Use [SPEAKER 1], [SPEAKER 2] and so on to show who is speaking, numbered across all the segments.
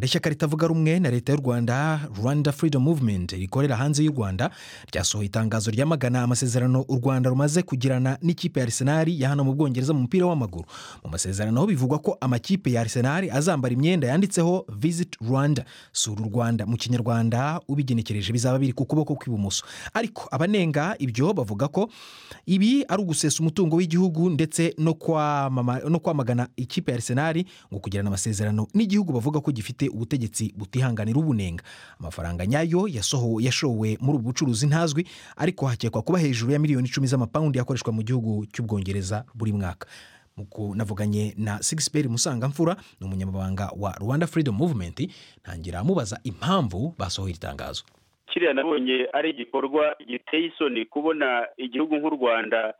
[SPEAKER 1] ishyaka ritavuga rumwe na leta y'u rwanda rwanda freedom movement rikorera hanze y'u rwanda ryasohoye itangazo ryamagana amasezerano u rwanda rumaze kugirana n'ikipe ya arsenal ya hano mu bwongereza mu mupira w'amaguru mu masezerano bivugwa ko amakipe ya arsenal azambara imyenda yanditseho visit rwanda sura u rwanda mu kinyarwanda ubigenekereje bizaba biri ku kuboko kw'ibumoso ariko abanenga ibyo bavuga ko ibi ari ugusesa umutungo w'igihugu ndetse no kwamama- no kwamagana ikipe ya arsenal ngo kugirana amasezerano n'igihugu bavuga ko gifite ubutegetsi butihanganira ubunenga amafaranga nyayo yasoho- yashowe muri ubu bucuruzi ntazwi ariko hakekwa kuba hejuru ya miliyoni icumi z'amapawundi yakoreshwa mu gihugu cy'ubwongereza buri mwaka Mu ku- navuganye na sigisiperi musangamfura ni umunyamabanga wa rwanda freedom movement ntangira mubaza impamvu basohoye iri tangazo
[SPEAKER 2] kiriya nabonye ari igikorwa giteye isoni kubona igihugu nk'u rwanda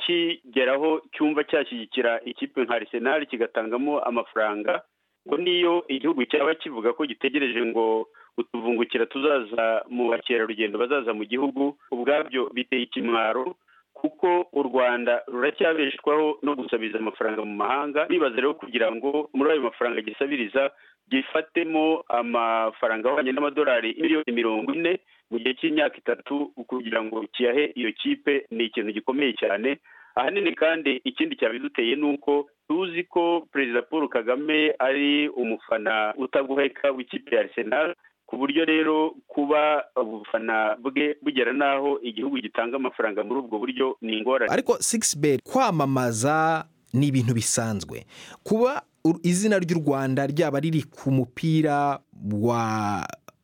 [SPEAKER 2] kigeraho cyumva cyashyigikira ikipe nka arsenal kigatangamo amafaranga ngo niyo igihugu cyaba kivuga ko gitegereje ngo utuvungukira tuzaza mu bakerarugendo bazaza mu gihugu ubwabyo biteye ikimwaro kuko u rwanda ruracyabeshwaho no gusabiza amafaranga mu mahanga bibaza rero kugira ngo muri ayo mafaranga gisabiriza gifatemo amafaranga ahwanye n'amadolari miliyoni mirongo ine mu gihe cy'imyaka itatu kugira ngo kiyahe iyo kipe ni ikintu gikomeye cyane ahanini kandi ikindi cyabiduteye ni uko tuzi ko perezida paul kagame ari umufana utaguheka w'ikipe ya arsenal ku buryo rero kuba ubufana bwe bugera n'aho igihugu gitanga amafaranga muri ubwo buryo ni ingorane
[SPEAKER 1] ariko sigisi beri kwamamaza ni ibintu bisanzwe kuba u- izina ry'u rwanda ryaba riri ku mupira wa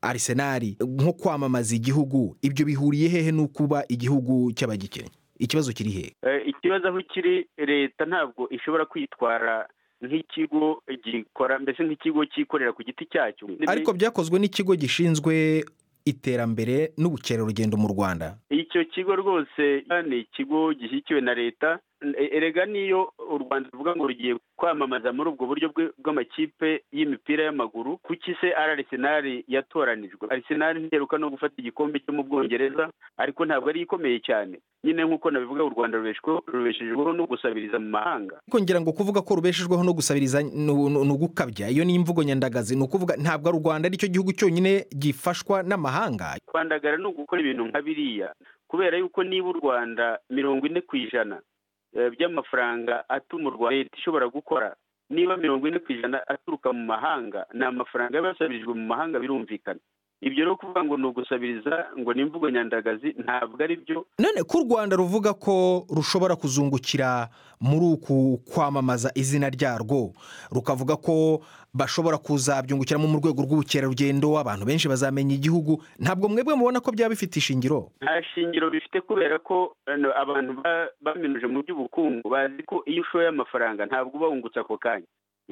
[SPEAKER 1] arisenari nko kwamamaza igihugu ibyo bihuriye hehe no kuba igihugu cy'abagikennye ikibazo kiri hehe
[SPEAKER 2] Eh, ikibazo aho kiri leta ntabwo ishobora kwitwara nk'ikigo gikora mbese nk'ikigo cyikorera ku giti cyacyo
[SPEAKER 1] ariko byakozwe n'ikigo gishinzwe iterambere n'ubukerarugendo mu rwanda
[SPEAKER 2] icyo kigo rwose ni ikigo gishyigikiwe na leta E- erega niyo u rwanda ruvuga ngo rugiye kwamamaza muri ubwo buryo bwe- bw'amakipe y'imipira y'amaguru kuki se ari arisenali yatoranijwe arisenali ntiheruka no gufata igikombe cyo mu bwongereza ariko ntabwo ari ikomeye cyane nyine nk'uko nabivuga u rwanda rubeshweho- rubeshejweho no gusabiriza mu mahanga
[SPEAKER 1] ariko ngira ngo kuvuga ko rubeshejweho no gusabiriza ni u- ni ugukabya iyo ni imvugo nyandagazi ni ukuvuga ntabwo ari u rwanda aricyo gihugu cyonyine gifashwa n'amahanga
[SPEAKER 2] kwandagara ni ugukora ibintu nka biriya kubera yuko niba u rwanda mirongo ine ku ijana eh, by'amafaranga atumurwa leta ishobora gukora niba mirongo ine ku ijana aturuka mu mahanga ni amafaranga aba yasabirijwe mu mahanga birumvikana ibyo rero kuvuga ngo ni ugusabiriza ngo ni imvugo nyandagazi ntabwo ari byo
[SPEAKER 1] none ko u rwanda ruvuga ko rushobora kuzungukira muri uku kwamamaza izina ryarwo rukavuga ko bashobora kuzabyungukiramo mu rwego rw'ubukerarugendo abantu benshi bazamenya igihugu ntabwo mwebwe mubona ko byaba bifite ishingiro
[SPEAKER 2] nta shingiro bifite kubera ko ano, abantu ba- baminuje mu by'ubukungu bazi ko iyo ushoye amafaranga ntabwo uba wungutse ako kanya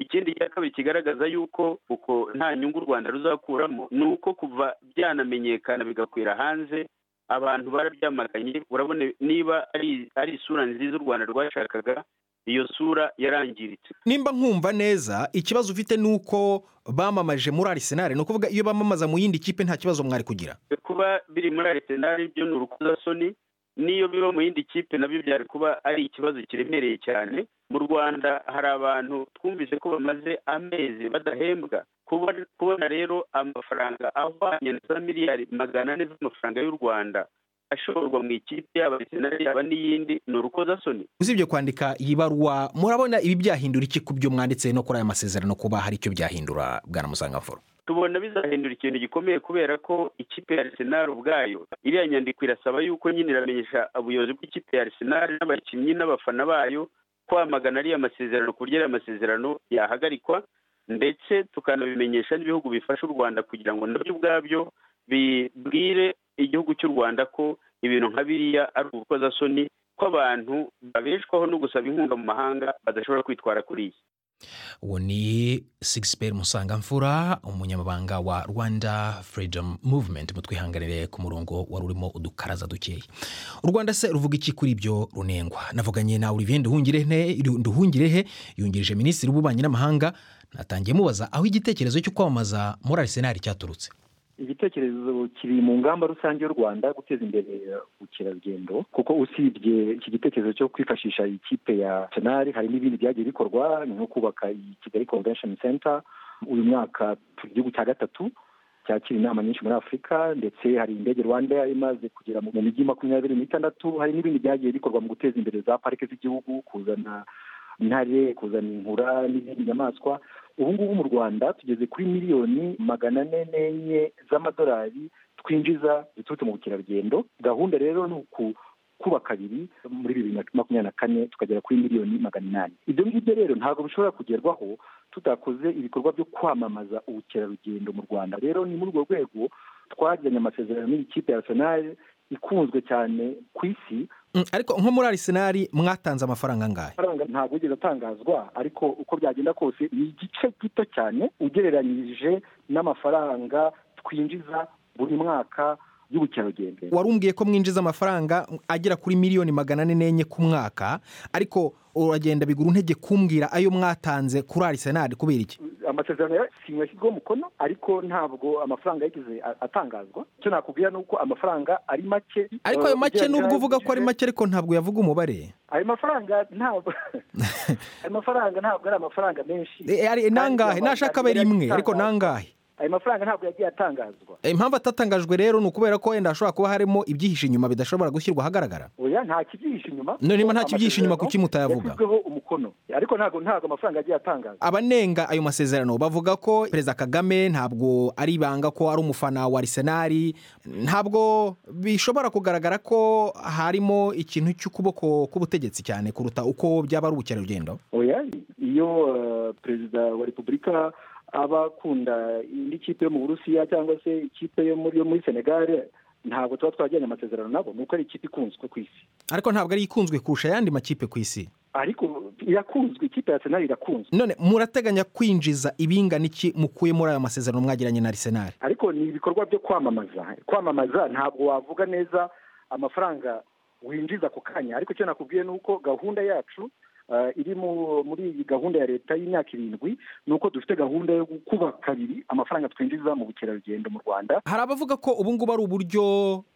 [SPEAKER 2] ikindi cya kabiri kigaragaza yuko uko nta nyungu u rwanda ruzakuramo ni uko kuva byanamenyekana bigakwira hanze abantu barabyamaganye urabona niba ari ari isura nziza u rwanda rwashakaga iyo sura yarangiritse
[SPEAKER 1] nimba nkumva neza ikibazo ufite ni uko bamamaje muri arisenali ni ukuvuga iyo bamamaza mu yindi kipe nta kibazo mwari kugira
[SPEAKER 2] kuba biri muri arisenali byo ni urukozasoni n'iyo biba mu yindi kipe nabyo byari kuba ari ikibazo kiremereye cyane mu rwanda hari abantu twumvise ko bamaze amezi badahembwa Kubona- kubona rero amafaranga ahwanye na za miliyari magana ane z'amafaranga y'u rwanda ashorwa mu ikipe yaba arisenali yaba n'iyindi ni urukozasoni
[SPEAKER 1] usibye kwandika iyi baruwa murabona ibi byahindura iki ku byo mwanditse no kuri aya masezerano kuba hari icyo byahindura bwana musangamfura
[SPEAKER 2] tubona bizahindura ikintu gikomeye kubera ko ikipe ya Arsenal ubwayo iriya nyandiko irasaba yuko nyine iramenyesha ubuyobozi bw'ikipe ya Arsenal n'abakinnyi n'abafana bayo kwamagana ariya masezerano ku buryo ariya masezerano yahagarikwa ndetse tukanabimenyesha n'ibihugu bifasha u Rwanda kugira ngo nabyo ubwabyo bibwire igihugu cy'u Rwanda ko ibintu nka biriya ari ubukozasoni ko abantu babeshwaho no gusaba inkunga mu mahanga badashobora kwitwara kuri iyi
[SPEAKER 1] uwo ni sigisiperi musangamfura umunyamabanga wa rwanda freedom movement mutwihanganire ku murongo wari urimo udukaraza dukeya u rwanda se ruvuga iki kuri ibyo runengwa navuganye na olivier nduhungirehe nduhungirehe yungirije minisitiri w'ububanyi n'amahanga natangiye mubaza aho igitekerezo cyo kwamamaza muri arisenali cyaturutse
[SPEAKER 3] igitekerezo kiri mu ngamba rusange y'u rwanda guteza imbere ubukerarugendo kuko usibye iki gitekerezo cyo kwifashisha ikipe ya senari hari n'ibindi byagiye bikorwa nko kubaka iyi kigali convention center uyu mwaka turi igihugu cya gatatu cyakira inama nyinshi muri afurika ndetse hari indege rwanda imaze kugera mu mijyi makumyabiri n'itandatu hari n'ibindi byagiye bikorwa mu guteza imbere za parike z'igihugu kuzana intare kuzana inkura n'izindi nyamaswa ubu ngubu mu rwanda tugeze kuri miliyoni magana ane n'enye z'amadolari twinjiza ziturutse mu bukerarugendo gahunda rero ni uku kuba kabiri muri bibiri na makumyabiri na kane tukagera kuri miliyoni magana inani ibyo ngibyo rero ntabwo bishobora kugerwaho tutakoze ibikorwa byo kwamamaza ubukerarugendo mu rwanda rero ni muri urwo rwego twagiranye amasezerano n'iyi kipe ya arsenal ikunzwe cyane ku isi
[SPEAKER 1] ariko nko muri arisenari mwatanze amafaranga angahe
[SPEAKER 3] amafaranga ntabwo ugeze atangazwa ariko uko byagenda kose ni igice gito cyane ugereranyije n'amafaranga twinjiza buri mwaka y'ubukerarugendo
[SPEAKER 1] warumbwiye ko mwinjiza amafaranga agera kuri miliyoni magana ane n'enye ku mwaka ariko uragenda bigura intege kumbwira ayo mwatanze kuri arisenali kubera iki
[SPEAKER 3] amasezerano yasinywe yashyizweho umukono ariko ntabwo amafaranga yigeze atangazwa icyo nakubwira ni uko amafaranga ari make
[SPEAKER 1] ariko ayo make nubwo uvuga ko ari make ariko ntabwo yavuga umubare
[SPEAKER 3] ayo mafaranga ntabwo ayo mafaranga ntabwo ari amafaranga menshi
[SPEAKER 1] nangahe nashaka abe rimwe ariko nangahe
[SPEAKER 3] ayo mafaranga ntabwo yagiye atangazwa
[SPEAKER 1] impamvu atatangajwe rero ni ukubera ko wenda hashobora kuba harimo ibyihishe inyuma bidashobora gushyirwa ahagaragara
[SPEAKER 3] oya nta kibyihishe inyuma
[SPEAKER 1] niba nta kibyihishe inyuma kuki mutayavuga
[SPEAKER 3] yashyizweho umukono ariko ntabwo ntabwo amafaranga agiye atangazwa
[SPEAKER 1] abanenga ayo masezerano bavuga ko perezida kagame ntabwo ari ibanga ko ari umufana wa arisenari ntabwo bishobora kugaragara ko harimo ikintu cy'ukuboko k'ubutegetsi cyane kuruta uko byaba ari ubukerarugendo
[SPEAKER 3] oya iyo perezida wa repubulika aba akunda indi kipe yo mu burusiya cyangwa se ikipe yo muri senegare ntabwo tuba twagiranye amasezerano nabo ni uko ari ikipe ikunzwe ku isi
[SPEAKER 1] ariko ntabwo ari ikunzwe kurusha ayandi makipe ku isi
[SPEAKER 3] ariko irakunzwe ikipe ya senari irakunzwe
[SPEAKER 1] none murateganya kwinjiza ibingana iki mukuye muri ayo masezerano mwagiranye na arisenari
[SPEAKER 3] ariko ni ibikorwa byo kwamamaza kwamamaza ntabwo wavuga neza amafaranga winjiza ako kanya ariko icyo nakubwiye ni uko gahunda yacu iri muri iyi gahunda ya leta y'imyaka irindwi ni uko dufite gahunda yo kuba kabiri amafaranga twinjiza mu bukerarugendo mu rwanda
[SPEAKER 1] hari abavuga ko ubu ngubu ari uburyo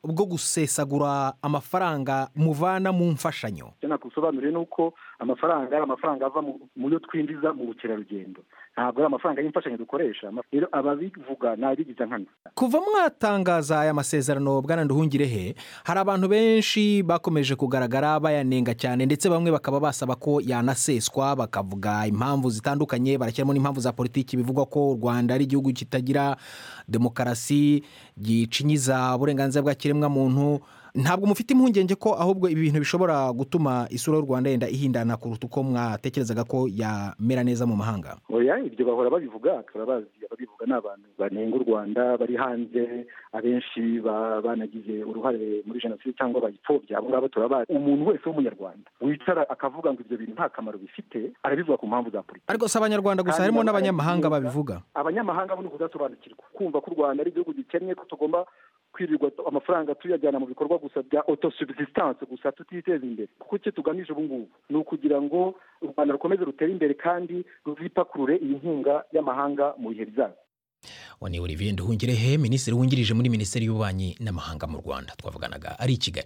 [SPEAKER 1] bwo gusesagura amafaranga muvana mu mfashanyo
[SPEAKER 3] icyo nakubisobanuriye ni uko amafaranga ari amafaranga ava mu yo twinjiza mu bukerarugendo ntabwo ari amafaranga y'imfashanyo dukoresha rero ababivuga ni abigize nkana
[SPEAKER 1] kuva mwatangaza aya masezerano bwana nduhungirehe hari abantu benshi bakomeje kugaragara bayanenga cyane ndetse bamwe bakaba basaba ko yanaseswa bakavuga impamvu zitandukanye barashyiramo n'impamvu za politiki bivugwa ko u rwanda ari igihugu kitagira demokarasi gicinyiza uburenganzira bwa kiremwamuntu ntabwo mufite impungenge ko ahubwo ibi bintu bishobora gutuma isura y'u rwanda yenda ihindana kuruta uko mwatekerezaga ko yamera neza mu mahanga
[SPEAKER 3] oya ibyo bahora babivuga turabazi ababivuga ni abantu banenga u rwanda bari hanze abenshi banagize uruhare muri jenoside cyangwa bayipfobya abo ngabo turabazi umuntu wese w'umunyarwanda wicara akavuga ngo ibyo bintu nta kamaro bifite arabivuga ku mpamvu za politiki
[SPEAKER 1] ariko si abanyarwanda gusa harimo n'abanyamahanga babivuga
[SPEAKER 3] abanyamahanga bo ni ukudasobanukirwa kumva ko u rwanda ari igihugu gikennye ko tugomba kwirirwa amafaranga tuyajyana mu bikorwa gusa bya autosubsistance gusa tutiteza imbere kuko icyo tugamije ubu ngubu ni ukugira ngo u rwanda rukomeze rutere imbere kandi ruzipakurure iyi nkunga y'amahanga mu bihe bizaza
[SPEAKER 1] uwo ni olivier nduhungirehe minisitiri wungirije muri minisiteri y'ububanyi n'amahanga mu rwanda twavuganaga ari i kigali